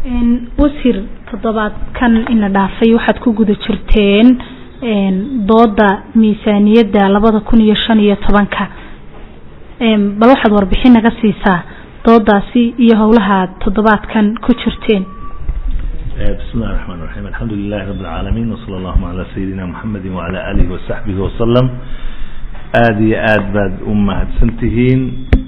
wasiir toddobaadkan ina dhaafay waxaad ku guda jirteen dooda miisaaniyadda labada kun iyo shan iyo tobanka bal waxaad warbixin naga siisaa doodaasi iyo howlaha toddobaadkan ku jirteen بسم الله الرحمن الرحيم الحمد لله رب العالمين وصلى الله على سيدنا محمد وعلى آله وصحبه وسلم aada iyo aada baad u mahadsantihiin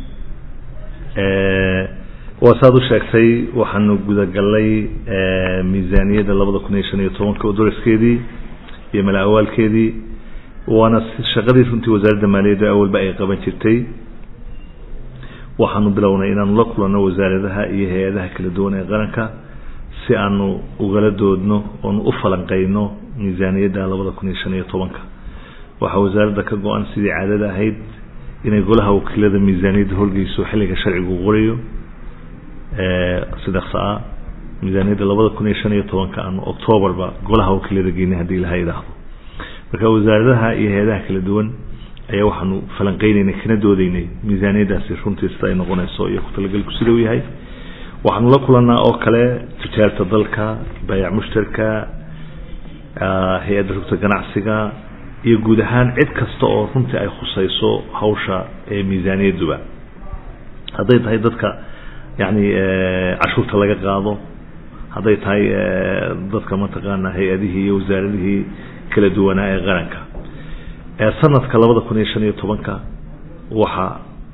waa saad u sheegtay waxaanu gudagalay miisaaniyadda labada kun iyo shan iyo tobanka oo doriskeedii iyo mala awaalkeedii waana shaqadii runtii wasaaradda maaliyadda awalba ay qaban jirtay waxaanu bilownay inaanu la kulanno wasaaradaha iyo hay-adaha kala duwan ee qaranka si aanu ugala doodno oonu u falanqeyno miisaaniyadda labada kun iyo shan iyo tobanka waxaa wasaaradda ka go-an sidii caadada ahayd inay golaha wakiilada miisaaniyadda holgeyso xilliga sharcigu qorayo si dhaqso ah miisaaniyadda labada kun iyo shan iyo tobanka aanu octoobarba golaha wakiilada geynay haddii ilaha idhaahdo marka wasaaradaha iyo hay-adaha kala duwan ayaa waxaanu falanqeyneynay kana doodeynay miisaaniyaddaasi runtii sida ay noqonayso iyo ku-talagalku sida uu yahay waxaanu la kulanaa oo kale tijaarta dalka baayac mushtarka hay-adda rugta ganacsiga iyo guud ahaan cid kasta oo runtii ay khusayso hawsha ee miisaaniyadduba hadday tahay dadka yani cashuurta laga qaado hadday tahay dadka mataqaana hay-adihii iyo wasaaradihii kala duwanaa ee qaranka sanadka labada kun iyo shan iyo tobanka waxaa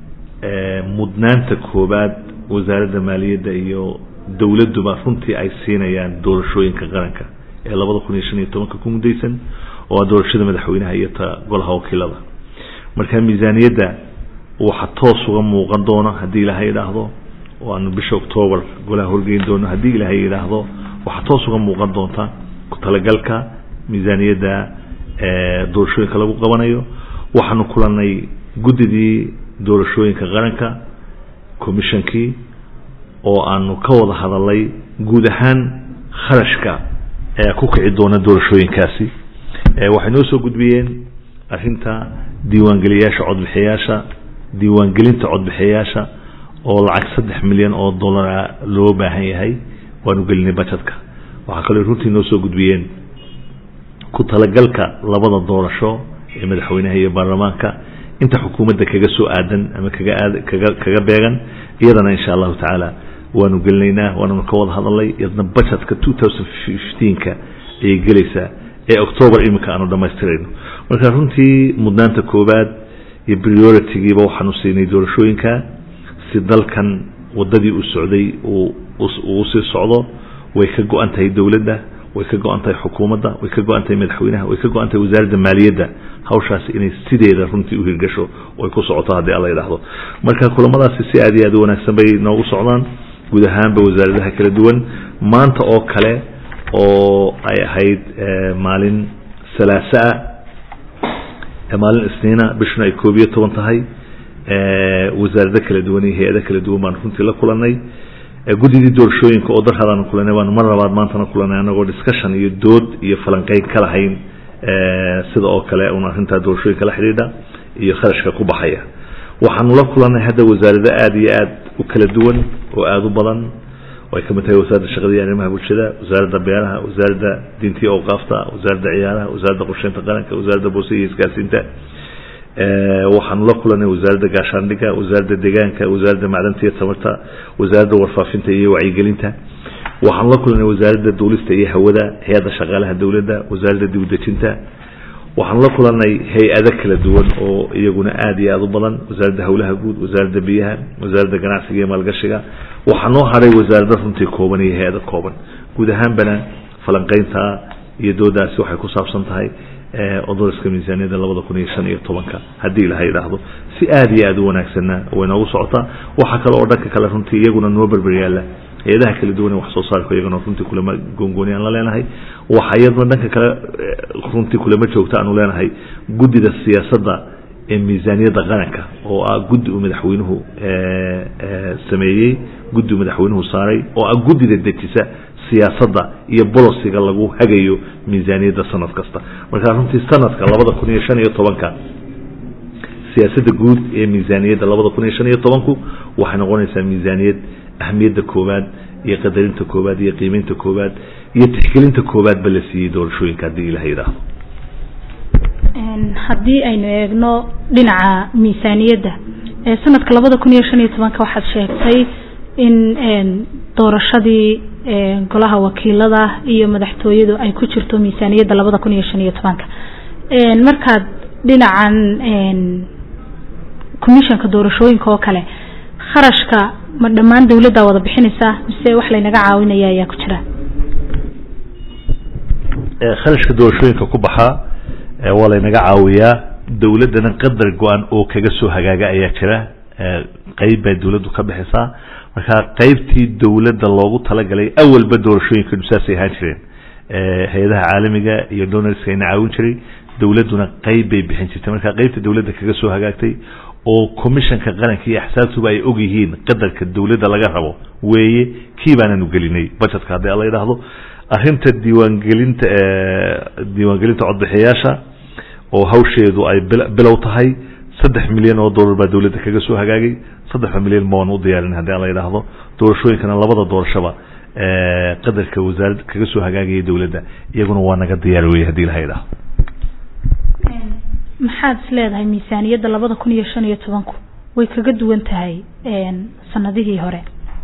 mudnaanta koobaad wasaaradda maaliyadda iyo dowladduba runtii ay siinayaan doorashooyinka qaranka ee labada kun iyo shan iyo tobanka ku muddaysan oo a doorashada madaxweynaha iyo ta golaha wakiilada marka miisaaniyadda waxa toos uga muuqan doona haddii ilaahay idhaahdo oo aanu bisha octoobar golaha horgeyn doono haddii ilaahay idhaahdo waxaa toos uga muuqan doonta ku-talagalka miisaaniyadda doorashooyinka lagu qabanayo waxaanu kulanay guddidii doorashooyinka qaranka commishonkii oo aanu ka wada hadalay guud ahaan kharashka ee ku kici doona doorashooyinkaasi waxay noo soo gudbiyeen arrinta diiwaangeliyaasha codbixiyaasha diiwaangelinta codbixiyaasha oo lacag saddex milyan oo dollara loo baahan yahay waanu gelinay bajetka waxaa kaloo runtii noo soo gudbiyeen ku talagalka labada doorasho ee madaxweynaha iyo baarlamaanka inta xukuumadda kaga soo aadan ama kaga aad kaga kaga beegan iyadana insha allahu tacaala waanu gelinaynaa waananu ka wada hadalnay iyadna bajetka two thousand fifteenka ayay gelaysaa ee octoobar iminka aanu dhamaystirayno marka runtii mudnaanta koobaad iyo prioritigiiba waxaanu siinay doorashooyinka si dalkan wadadii uu socday uu sii socdo way ka go-an tahay dowladda way ka go-an tahay xukuumadda way ka go-an tahay madaxweynaha way ka go-an tahay wasaaradda maaliyadda hawshaasi inay sideeda runtii uhirgasho oy ku socoto haddii alla yidhaahdo marka kulamadaasi si aad iyo aad u wanaagsan bay noogu socdaan guud ahaanba wasaaradaha kala duwan maanta oo kale oo ay ahayd maalin salaasaa maalin isniina bishuna ay koob iyo toban tahay wasaarado kala duwan iyo hay-ado kala duwan baanu runtii la kulanay guddidii doorashooyinka oo darhadaanu kulanay baanu mar labaad maantana kulanay anagoo discussion iyo dood iyo falanqeyn ka lahayn sida oo kale un arrintaa doorashooyinka la xidhiidha iyo kharashka ku baxaya waxaanu la kulanay hadda wasaarado aada iyo aad u kala duwan oo aada u badan ay ka mid tahay wasaaradda shaqada iyo arrimaha bulshada wasaaradda beeraha wasaaradda diinta iyo awqaafta wasaaradda ciyaaraha wasaaradda qorsheynta qaranka wasaaradda boose iyo isgaarsiinta waxaanu la kulanay wasaaradda gaashaandhigga wasaaradda deegaanka wasaaradda macdanta iyo tamarta wasaaradda warfaafinta iyo wacyigelinta waxaanu la kulanay wasaaradda duulista iyo hawada hay-adda shaqaalaha dowladda wasaaradda dibudejinta waxaanu la kulanay hay-ado kala duwan oo iyaguna aada iyo aada u badan wasaaradda howlaha guud wasaaradda biyaha wasaaradda ganacsiga iyo maalgashiga waxaa noo haray wasaarado runtii kooban iyo hay-ado kooban guud ahaanbana falanqeynta iyo doodaasi waxay ku saabsan tahay odoriska miisaaniyadda labada kun iyo shan iyo tobanka haddii ilaha idhaahdo si aada iyo aada u wanaagsanna way noogu socotaa waxaa kale oo dhanka kale runtii iyaguna noo berber yaalla hay-adaha kala duwan ee wax soo saarka iyagana runtii kulama goongooni aan la leenahay waxa iyaduna dhanka kale runtii kulama joogta aanu leenahay guddida siyaasadda ee miisaaniyadda qaranka oo ah guddi uu madaxweynuhu sameeyey guddi uu madaxweynuhu saaray oo ah guddida dejisa siyaasadda iyo bolosiga lagu hagayo miisaaniyadda sanad kasta marka runtii sanadka labada kun iyo shan iyo tobanka siyaasadda guud ee miisaaniyadda labada kun iyo shan iyo tobanku waxay noqonaysaa miisaaniyad ahmiyadda koowaad iyo qadarinta koowaad iyo qiimeynta koowaad iyo tixgelinta koowaadba la siiyey doorashooyinka haddii ilaha yidhaahdo haddii aynu eegno dhinaca miisaaniyadda sanadka labada kun iyo shan iyo tobanka waxaad sheegtay in doorashadii golaha wakiilada iyo madaxtooyadu ay ku jirto miisaaniyadda labada kun iyo shan iyo tobanka markaad dhinacan commissionka doorashooyinka oo kale kharashka ma dhammaan dawladdaa wada bixinaysaa mise wax laynaga caawinaya ayaa ku jira kharashka doorashooyinka ku baxaa waa laynaga caawiyaa dawladdana qadar go-an oo kaga soo hagaaga ayaa jira qeyb bay dawladdu ka bixisaa marka qeybtii dawladda loogu talagalay awalba doorashooyinkanu saasay ahaan jireen hay-adaha caalamiga iyo donorska ayna caawin jiray dawladduna qeyb bay bixin jirtay marka qeybta dawladda kaga soo hagaagtay oo commissionka qaranka iyo axsaabtuba ay og yihiin qadarka dawladda laga rabo weeye kii baananu gelinay budgetka haddii ala yidhaahdo arrinta diiwaangelinta diiwaangelinta codbixiyayaasha oo hawsheedu ay bilow tahay saddex milyan oo dollar baa dawladda kaga soo hagaagay saddexda milyan ma waan u diyaarin haddii ala yidhaahdo doorashooyinkana labada doorashaba qadarka wasaarad kaga soo hagaagaya dawladda iyaguna waa naga diyaar weye hadii ilaha yidhaahdo maxaad is leedahay miisaaniyadda labada kun iyo shan iyo tobanku way kaga duwan tahay sanadihii hore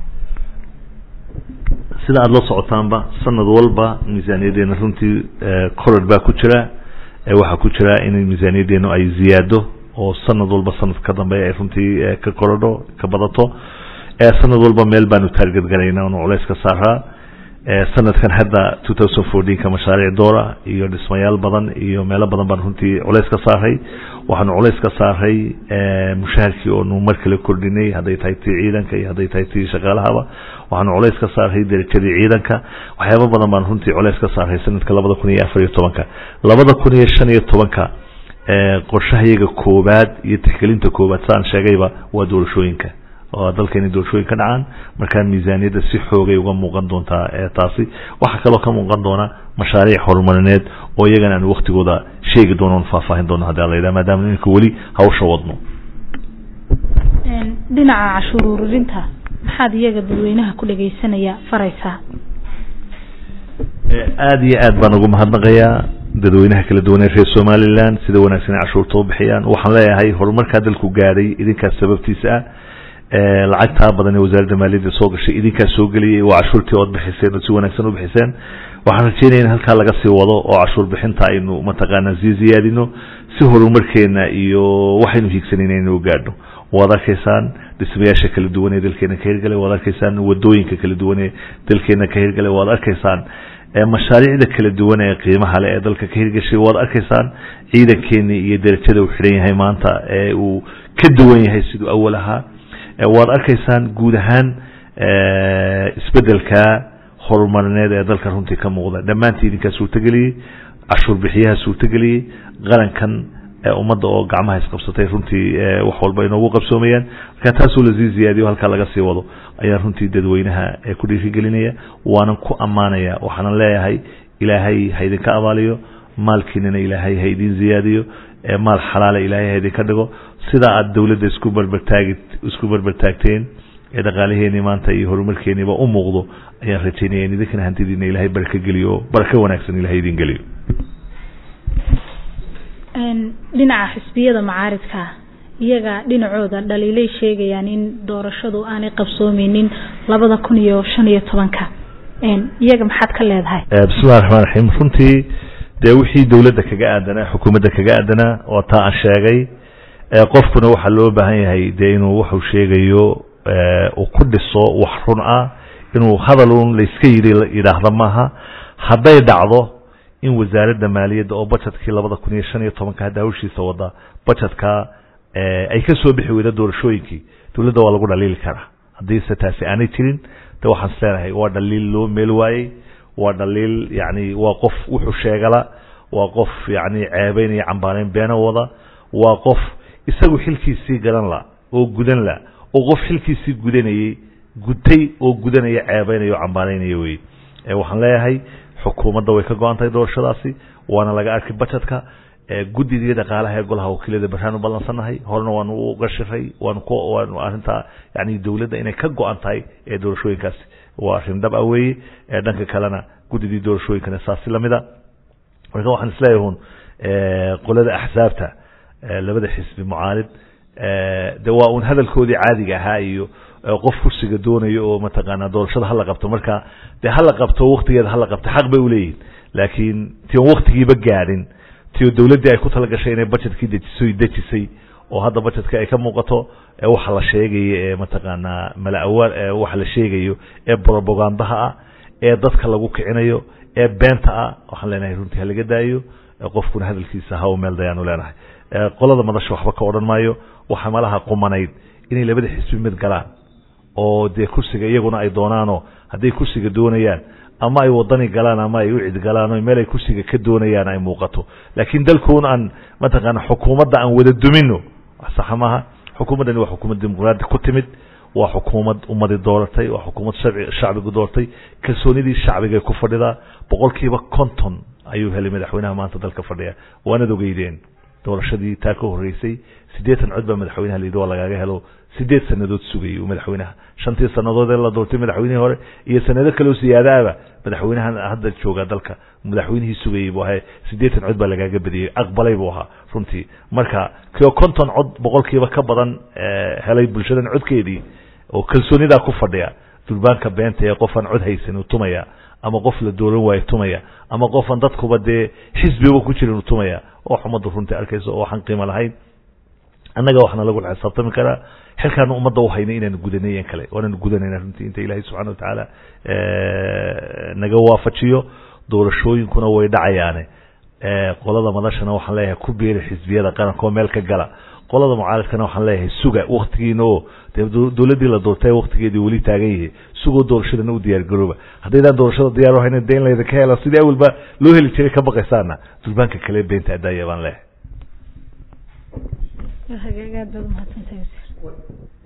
sida aada la socotaanba sanad walba miisaaniyadeena runtii coror baa ku jira waxaa ku jira in miisaaniyadeenu ay ziyaado oo sanad walba sanad ka dambeeya ay runtii ka korodho ka badato sanad walba meel baanu taarget garayna anu culays ka saaraa sanadkan hadda two thousand fourteenka mashaariic doora iyo dhismayaal badan iyo meelo badan baan runtii culays ka saaray waxaanu culays ka saaray mushaharkii oonu mar kale kordhinay hadday tahay tii ciidanka iyo hadday tahay tii shaqaalahaba waxaanu culays ka saaray derajadii ciidanka waxyaaba badan baan runtii culays ka saaray sanadka labada kun iyo afar iyo tobanka labada kun iyo shan iyo tobanka qorshahayaga koowaad iyo tixgelinta koowaad saan sheegayba waa doorashooyinka oo dalkeena doorashooyin ka dhacaan markaa miisaaniyadda si xoogay uga muuqan doontaa taasi waxaa kaloo ka muuqan doona mashaariic horumarineed oo iyagana aan waktigooda sheegi doono on faahfaahin doono hadii ala yidhaha maadaama iminka weli hawsha wadno dhinaca cashuur ururinta maxaad iyaga dadweynaha ku dhegeysanaya faraysaa aada iyo aad baan ugu mahadnaqayaa dadweynaha kala duwan ee reer somaliland sida wanaagsan ay cashuurta u bixiyaan waxaan leeyahay horumarkaa dalku gaadhay idinkaas sababtiisa ah lacagtaa badan ee wasaaradda maaliyadda soo gashay idinkaa soo geliyay waa cashuurtii ood bixiseen oo si wanaagsan u bixiseen waxaan rajeynaya in halkaa laga sii wado oo cashuur bixinta aynu mataqaanaa sii ziyaadino si horumarkeena iyo waxaynu hiigsanayna inuu gaadho waad arkaysaan dhismayaasha kala duwan ee dalkeena ka hirgalay waad arkaysaan wadooyinka kala duwan ee dalkeena ka hirgalay waad arkaysaan mashaariicda kala duwan ee qiimaha le ee dalka ka hirgashay waad arkaysaan ciidankeeni iyo derajada uu xidhan yahay maanta ee uu ka duwan yahay siduu awal ahaa waad arkaysaan guud ahaan isbedelka horumarineed ee dalka runtii ka muuqda dhammaantii idinkaa suurtageliyey cashuur bixiyaha suurtageliyey qarankan ummadda oo gacmaha isqabsatay runtii wax walba inoogu qabsoomayaan marka taasoo lasii ziyaadiyo halkaa laga sii wado ayaa runtii dadweynaha ku dhiirigelinaya waanan ku ammaanaya waxaanan leeyahay ilaahay ha idinka abaaliyo maalkiinana ilaahay ha idin ziyaadiyo maal xalaala ilaahay ha idinka dhigo sidaa aada dawladda isku barbartaagi isku barbartaagteen ee dhaqaalaheeni maanta iyo horumarkeeniba u muuqdo ayaan rajaynaya in idinkana hantidiina ilaahay baraka geliyo oo barako wanaagsan ilahay idin geliyo dhinaca xisbiyada macaaridka iyaga dhinacooda dhaliilay sheegayaan in doorashadu aanay qabsoomeynin labada kun iyo shan iyo tobanka iyaga maxaad ka leedahay bismillahi raxmaan raxiim runtii dee wixii dawladda kaga aadanaa xukuumadda kaga aadanaa oo taa aan sheegay qofkuna waxaa loo baahan yahay dee inuu wuxuu sheegayo uu ku dhiso wax run ah inuu hadalun layska yidhi yidhaahda maaha hadday dhacdo in wasaaradda maaliyadda oo budgetkii labada kun iyo shan iyo tobanka hadda hawshiisa wada budgetka ay ka soo bixi weyda doorashooyinkii dawladda waa lagu dhaliili karaa haddiise taasi aanay jirin de waxaan is leenahay waa dhaliil loo meel waayey waa dhaliil yani waa qof wuxuu sheegala waa qof yani ceebeynaya cambaaneyn beena wada waa qof isagu xilkiisii garan la oo gudan la oo qof xilkiisii gudanayey gutay oo gudanaya ceebeynaya oo cambaaneynaya wey waxaan leeyahay xukuumadda way ka go-an tahay doorashadaasi waana laga arkay budgetka guddigii dhaqaalaha ee golaha wakiilada baraan u ballansannahay horena waanu uga shiray waanu ku waanu arrintaa yani dawladda inay ka go-an tahay ee doorashooyinkaasi waa arrin dhab ah weeye dhanka kalena guddidii doorashooyinkana saasi lamida marka waxaan isleeyahay un qolada axsaabta labada xisbi mucaalid de waa un hadalkoodii caadiga ahaa iyo qof kursiga doonayo oo mataqaanaa doorashada hala qabto marka de hala qabto waktigeeda hala qabto xaq bay uleeyihin laakiin ti on waktigiiba gaadhin ti o dawladdii ay ku talagashay inay budgetkii dejisoy dejisay oo hadda budgetka ay ka muuqato waxa la sheegayo ee mataqaanaa mala-awaal waxa la sheegayo ee propagandaha ah ee dadka lagu kicinayo ee beenta ah waxaan leenahay runtii halaga daayo qofkuna hadalkiisa haw meel dayaanu leenahay qolada madasha waxba ka odhan maayo waxa malaha qumanayd inay labada xisbi mid galaan oo dee kursiga iyaguna ay doonaanoo hadday kursiga doonayaan ama ay wadani galaan ama ay ucid galaan o meel ay kursiga ka doonayaan ay muuqato laakiin dalkuun aan mataqaana xukuumadda aan wada dumino saxa maaha xukuumaddani waa xukuumad dimuqraadi ku timid waa xukuumad ummadi dooratay waa xukuumad sharci shacbigu doortay kalsoonidii shacbigay ku fadhidaa boqolkiiba konton ayuu helay madaxweynaha maanta dalka fadhiya waanad ogeydeen doorashadii taa ka horreysay siddeetan cod baa madaxweynaha layidhi waa lagaaga helo sideed sanadood sugayay uu madaxweynaha shantii sanadood ee la doortay madaxweynihii hore iyo sanado kaleo siyaadaaba madaxweynahan hadda jooga dalka madaxweynihii sugayey buu ahay siddeetan cod baa lagaaga badiyey aqbalay buu ahaa runtii marka kio konton cod boqolkiiba ka badan helay bulshadan codkeedii oo kalsoonidaa ku fadhiya durbaanka beenta ee qofaan cod haysan uu tumaya ama qof la dooran waayo tumaya ama qofaan dadkuba dee xisbiba ku jirin uu tumaya oo xumaddu runtii arkayso oo waxaan qiimo lahayn annaga waxaana lagu xisaabtami karaa xilkaana ummadda uhaynay inaanu gudanay kale waananu gudanayna runtii inta ilaahay subxana watacaala naga waafajiyo doorashooyinkuna way dhacayaane qolada madashana waxaan leeyahay ku biiri xisbiyada qaranka oo meel ka gala qolada mucaaradkana waxaan leeyahay suga waktigiina oo dee dowladdii la doortay waktigeedii weli taagan yahay sugoo doorashadana u diyaar garooba haddaydaan doorashada diyaar uhayna dee in laydinka hela sidii awalba loo heli jiray ka baqaysaana durbaanka kale beenta adaaya baan leeyahay hagaag aad baad umahadsantahay wasiir